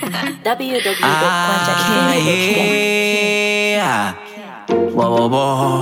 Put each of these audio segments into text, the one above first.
Ah, www.quantakiwi.com. yeah. Whoa, whoa, whoa.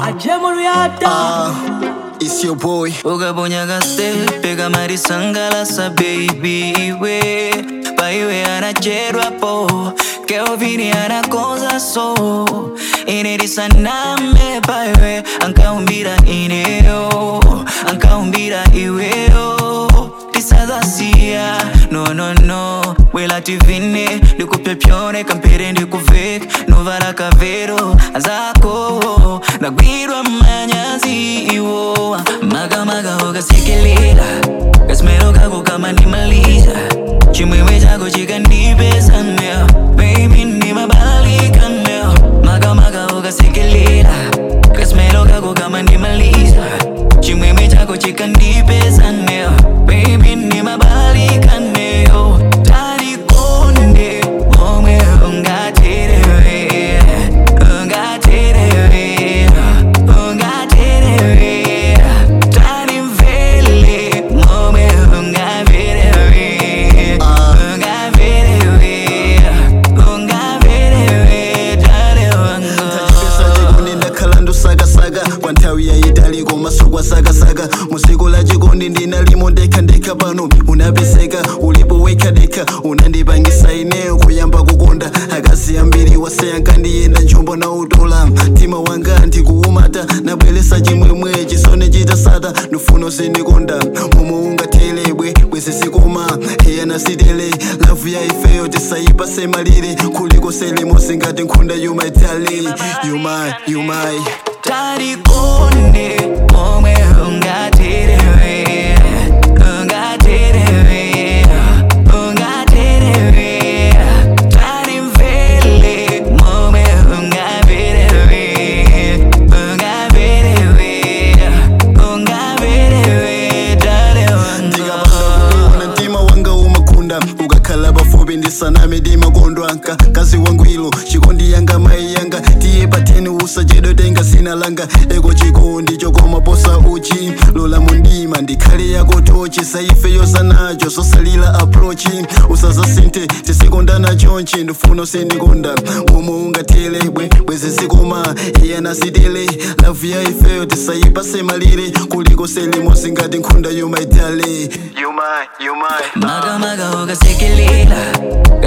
Uh, it's your boy. ukabonyaga stepe kama risangalasa baby iwe paiwe anacherwapo keovini anakonza so inerisaname paiwe ankaumbira ineyo ankaumbira iweyo tisadhasiya no no no wela tivine ndikupyapyone kampere ndikuvek novala kavero azako ndagwirwa manyazi iwo magamaga ukasekelela kasimero kako kama ndimaliza chimwemwe chako chikandipesanea baby ndimabalikanea magamaga ukasekelela kasimero kako kama ndimaliza chimwemwe chako chikandipesanea baby ndimabalikaneo talikonde omwe ungaterewe ungaterewe ungaterewe talimvele momwe ungaverewe ungaverewe ungaverewe tale Tachipesa chikondi ndakhala ndusakasaka kwa nthawi yayitali komasukwa sakasaka musiku la chikondi ndinalimo ndekhandekha pano unapeseka ulipo wekhadekha unandipangisa ineyo kuyamba kukonda akazi ambiri waseyankandiyenda njombo na utola mtima wanga ndikuumata nabweresa chimwemwe chisone chitasata ndufuna sindikonda momwe ungathelebwe bwesesikoma iyana sitele lavu ya ifeyo tisayipase malire kuliko selimo singati nkhunda yumaitali yumai yumai talikonde momwe ungaterewe ungaterewe ungaterewe talimvele momwe ungaverewe ungaverewe ungaverewe tale ndikapanda mtima wanga umakunda ukakhala pafupi ndisaname ndimakondwa nka kazi wangwilo chikondi yanga mai yanga tiye pateni usachedwe tenga sina langa eko chikondi chokoma posa uchi lola mundima ndikhale yako tochi saife yosanacho sosalila aprochi usazasinthe tisikondana chonchi ndifuna usindikonda momwe ungathelebwe bwezi sikoma iyana sitele lavu ya ifeyo tisayipase malire kuliko selimo singati nkhunda yomaitale yomai yomai magamaga ukasekelela